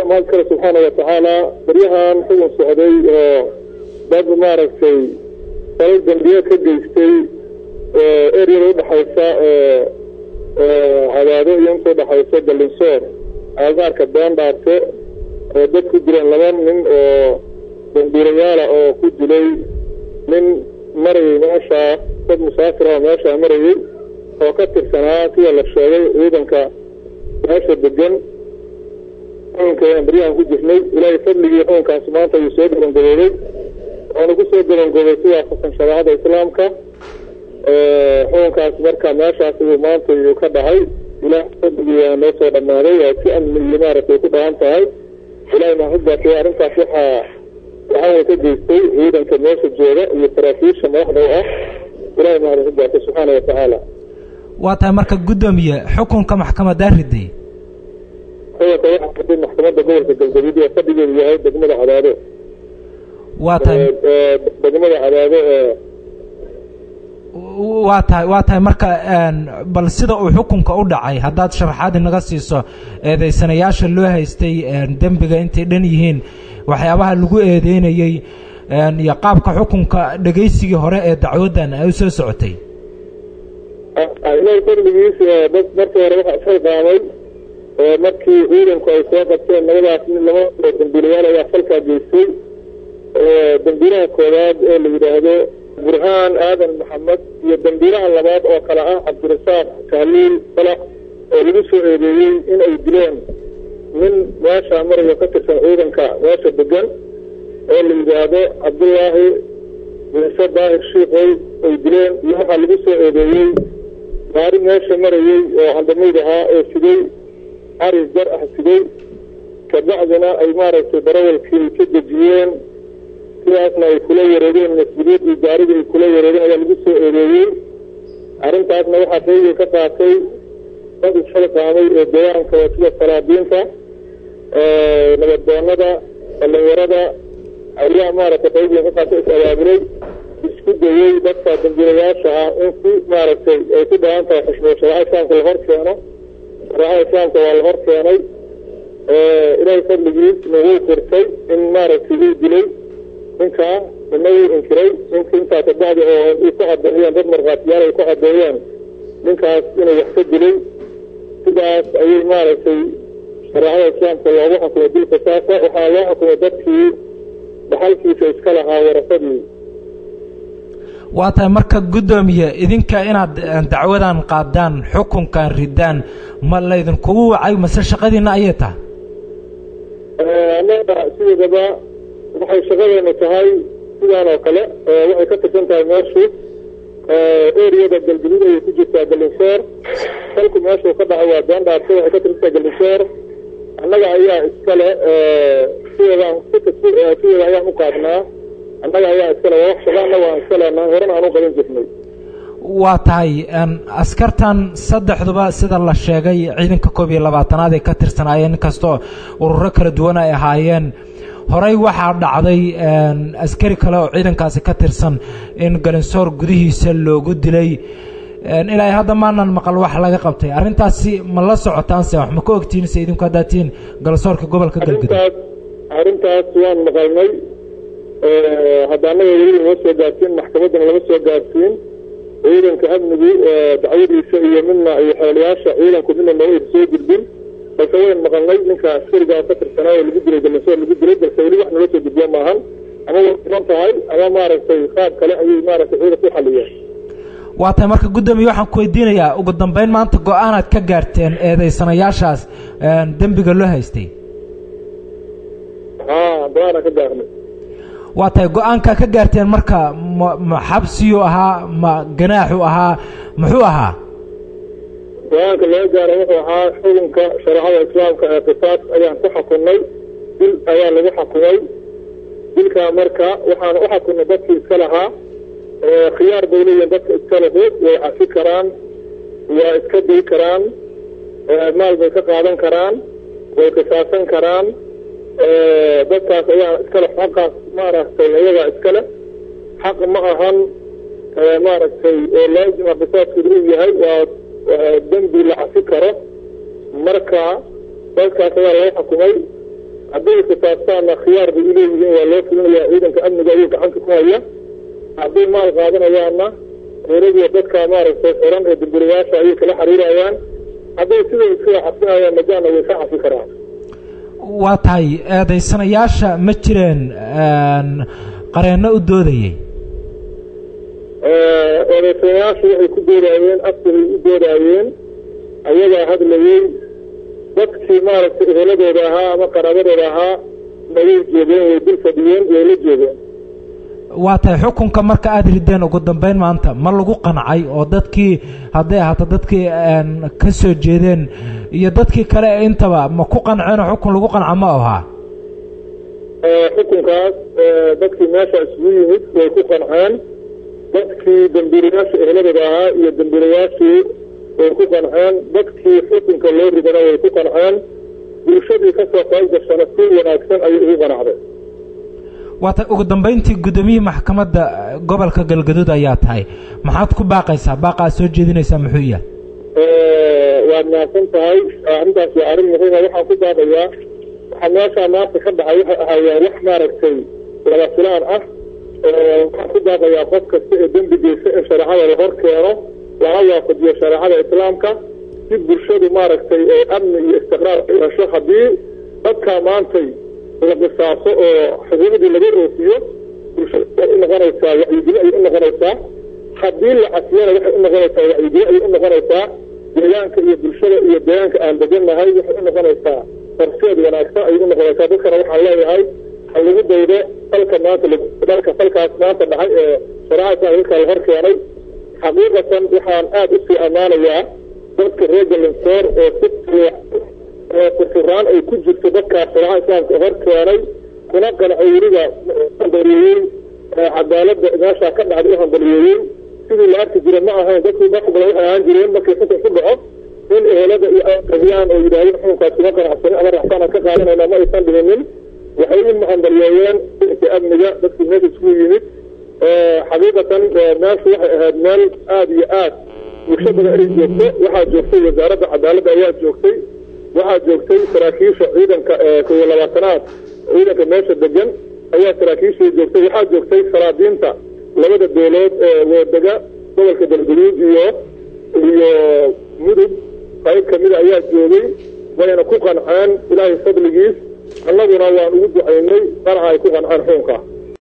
ayaa mahad kale subxaana watacaala baryahan xukun socday oo dad maaragtay salo dambiye ka geystay eryada udhexaysa cadaado iyo inta udhexaysa galinsoor agagaarka beendhaarte oo dad ku dileen laba nin oo dambiirayaala oo ku dilay nin marayay meeshaa dad musaafir oo meeshaa marayay oo ka tirsanaa sida la sheegay ciidanka meesha degan xukunkeena baryahan ku jirnay ilaahay fadligii xukunkaas maanta wuu soo gabangaboobay waana ku soo gabangoobay si waafaqsan shareecada islaamka xukunkaas marka meeshaas uu maanta uu ka dhahay ilaah fadligii waa noo soo dhammaaday waa si amni iyo maaragtay ku dhahan tahay ilahay mahadbaatay arrintaas waxaa waxaana ka geystay ciidanka meesha jooga iyo saraakiisha madaxda u ah ilahay mahadbaatay subxaana watacaala waa tahay marka guddoomiye xukunka maxkamadaa riday xukunka waxaa riday maxkamadda gobolka galgaduud ee fadhigeedu yahay degmada cadaado waa tahay degmada cadaado ee waa tahay waa tahay marka bal sida uu xukunka u dhacay haddaad sharaxaad inaga siiso eedeysanayaasha loo haystay dembiga intay dhan yihiin waxyaabaha lagu eedeynayey iyo qaabka xukunka dhegaysigii hore ee dacwaddan ay u soo socotay ilahay fadligiis dad markii hore waxaa isxilqaamay markii ciidanku ay soo qabteen labadaas nin laba dambiilayaal ayaa falkaa geystay dambiilaha koowaad ee la yidhaahdo burhaan aadan maxamed iyo dambiilaha labaad oo kale ah cabdirasaaq tahliil balax oo lagu soo eedeeyey in ay dileen nin meeshaa marayo ka tirsan ciidanka meesha degan oo la yidhaahdo cabdullaahi ciise daahir shiikoy ay dileen iyo waxaa lagu soo eedeeyey gaari meesha marayey oo handamayd ahaa oo siday cari jar ah siday kabacdina ay maaragtay darawalkii ka dejiyeen sidaasna ay kula wareegeen mas-uuliyadii gaarigii ay kula wareegeen ayaa lagu soo eedeeyey arrintaasna waxaa qaybay ka qaatay dad isxilqaamay ee deegaanka sida salaadiinta nabaddoonada dhallinyarada ayaa maaragtay qaybay ka qaatay is abaabulay isku dayey dadka dambiilayaasha ah in si maaragtay ay ku dhahan tahay xushmad shareeca islaamka la hor keeno shareecada islaamka waa la hor keenay ilaahay fadligiis nagu qirtay in maaragtay uu dilay ninkaa nina wuu inkiray nink intaa kabacdi oo ay ku cadeeyeen dad markhaatiyaal ay ku cadeeyeen ninkaas inuu wax ka dilay sidaas ayay maaragtay shareecada islaamka loogu xukumay dilka saasa waxaa loo xukumay dadkii dhaxalkiisa iska lahaa warasadii waa tahay marka guddoomiye idinka inaad dacwadan qaadaan xukunkan ridaan ma laydinkugu wacay mase shaqadiina ayay tahay annaga sideedaba waxay shaqadeenu tahay sidaan oo kale waxay ka tirsan tahay meeshu eriyada galgaduud ayay ku jirtaa galinsoor salku meeshuu ka dhacay waa beendhaarta waxay ka tirsan tahay galinsoor annaga ayaa iskale sideedaan sideeda ayaan u qaadnaa annaga ayaa iskale waa wax shaqa annaga aan iska leenahay horena aan u qaban jirnay waa tahay askartan saddexduba sida la sheegay ciidanka koob iyo labaatanaad ay ka tirsanaayeen inkastoo ururo kala duwan ay ahaayeen horey waxaa dhacday askari kale oo ciidankaasi ka tirsan in galinsoor gudihiisa loogu dilay ilaa hadda maanan maqal wax laga qabtay arrintaasi ma la socotaanse wax ma ka ogtihiin se idinku haddaad tihiin galinsoorka gobolka galgudug arrintaas waan maqalnay hadda annaga weli lama soo gaarsiin maxkamaddana lama soo gaarsiin ciidanka amnigu dacwadiisa iyo midna iyo xeelayaasha ciidanku midna nooma isa soo gudbin balse wayn maqalnay ninka askarigaa ka tirsanaa oo lagu dilay galinsoor lagu dilay balse weli wax nala soo gudbiya maahan ama way iman tahay ama maaragtay qaab kale ayay maaragtay ciidanku u xaliyeen waa tahay marka guddoomiye waxaan ku weydiinayaa ugu dambeyn maanta go-aanaad ka gaarteen eedeysanayaashaas dembiga loo haystay haa go-aanaan ka gaarnay waa tahay go-aankaa ka gaarteen marka ma ma xabsiyuu ahaa ma ganaaxuu ahaa muxuu ahaa go-aanka laga gaaro wuxuu ahaa xukunka shareecada islaamka ee qisaas ayaan ku xukunnay dil ayaa lagu xukumay dilkaa marka waxaan u xukunnay dadkii iska lahaa khiyaar bay leeyihin dadka iska lahu way cafi karaan waa iska day karaan maal bay ka qaadan karaan way qisaasan karaan dadkaas ayaa iskale xaqaas maaragtay ayagaa iskale xaq ma ahan maaragtay oo laazima qisaaskeedu uu yahay waa dembi la cafi karo marka dadkaas ayaa laga xukumay hadday qisaabtaanna khiyaar bay uleeyihiin waa loo fulinayaa ciidanka amniga ayuu gacanta ku haya hadday maal qaadanayaanna dowladiyo dadka maaragtay xiran ee dambirayaasha ayay kala xiriirayaan hadday siday iskaga xafinayaan majaana way ka xafi karaan waa tahay eedaysanayaasha ma jireen qareenno u doodayey eedaysanayaashu waxay ku doodaayeen afkabay u doodaayeen ayagaa hadlayey dadkii maaragtay eheladooda ahaa ama qaraabadooda ahaa nagay joogeen way dul fadhiyeen way la joogeen waa tahay xukunka marka aada rideen ugu dambeyn maanta ma lagu qancay oo dadkii hadday ahaato dadkii ka soo jeedeen iyo dadkii kale intaba ma ku qanceenoo xukun lagu qanca ma ahaa xukunkaas dadkii meesha isugu yimid way ku qanceen dadkii dambiilayaasha ehladooda ahaa iyo dambiilayaashii way ku qanceen dadkii xukunka loo ridana way ku qanceen bulshadii kasoo qayb gashana si wanaagsan ayay ugu qanacday waata ugu dambeyntii guddoomiyihii maxkamadda gobolka galgaduud ayaa tahay maxaad ku baaqaysaa baaqa aad soo jeedinaysaa muxuu yahay waad mahadsan tahay arrintaas waa arrin muhiima waxaan ku baaqayaa waxaa meeshaa maanta ka dhacay waxay ahaayeen wax maaragtay laba filaan ah waxaan ku baaqayaa qof kasta ee dembi geysa in shareecada la hor keeno lana waafajiyo shareecada islaamka si bulshadu maaragtay ee amni iyo istiqraar hesho haddii dadkaa maantay la qisaaso oo xuquuqdii laga oofiyo bulshada waxay u noqonaysaa wacyigeli ayay u noqonaysaa haddii la casiyana waxay u noqonaysaa wacyigeli ayay u noqonaysaa deegaanka iyo bulshada iyo deegaanka aan degannahay waxay u noqonaysaa horseed wanaagsan ayay u noqonaysaa dadkana waxaan leeyahay ha lagu daydo falka maanta dalka falkaas maanta dhacay ee shareecada islaamka la hor keenay xaqiiqatan waxaan aada usii ammaanayaa dadka reer galinsoor oo si furfuraan ay ku jirto dadkaas shareecada islaamka hor keenay kuna qancay weliba hambaliyeeyey cadaaladda meeshaa ka dhacday u hambaliyeeyey sidii la arki jira ma ahayn dadkii wax badan waxay ahaan jireen markii xukun ku dhaco in ehelada iyo qabiyaan oo yidhahdeen xukunkaas kuma qanacsanin ama raxsaan aan ka qaadanayna ma aysan dhihinin waxay u hambaliyeeyeen inka amniga dadkii meesha isugu yimid xaqiiqatan meeshu waxay ahayd meel aada iyo aad bulsho badan ay joogto waxaa joogtay wasaaradda cadaaladda ayaa joogtay waxaa joogtay saraakiisha ciidanka koyo labaatanaad ciidanka meesha degan ayaa saraakiishii joogtay waxaa joogtay salaadiinta labada beelood ee wadega gobolka galguduud iyo iyo mudug qayb kamida ayaa joogay wayna ku qanceen ilaahay fadligiis annaguna waan ugu ducaynay qanaca ay ku qanceen xuunka